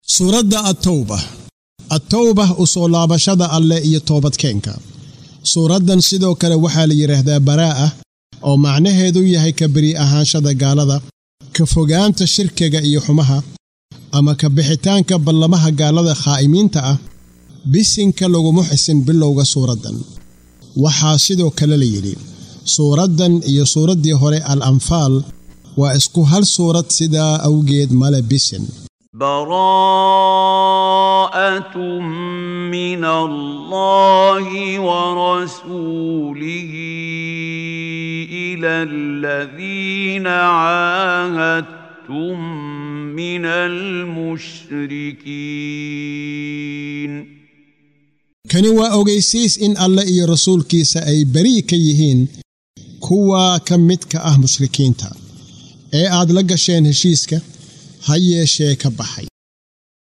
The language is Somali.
suuradda attowba attowba u soo laabashada alleh iyo toobadkeenka suuraddan sidoo kale waxaa la yidhaahdaa baraa'a oo macnaheedu yahay ka beri ahaanshada gaalada ka fogaanta shirkiga iyo xumaha ama ka bixitaanka ballamaha gaalada khaa'imiinta ah bisinka laguma xisin bilowga suuraddan waxaa sidoo kale la yidhi suuraddan iyo suuraddii hore al anfaal waa isku hal suurad sidaa awgeed male bisin براءة من الله ورسوله إلى الذين عاهدتم من المشركين kani waa ogaysiis in alle iyo rasuulkiisa ay beri ka yihiin kuwa ka midka ah mushrikiinta ee aad la gasheen heshiiska ha yeeshee ka baxay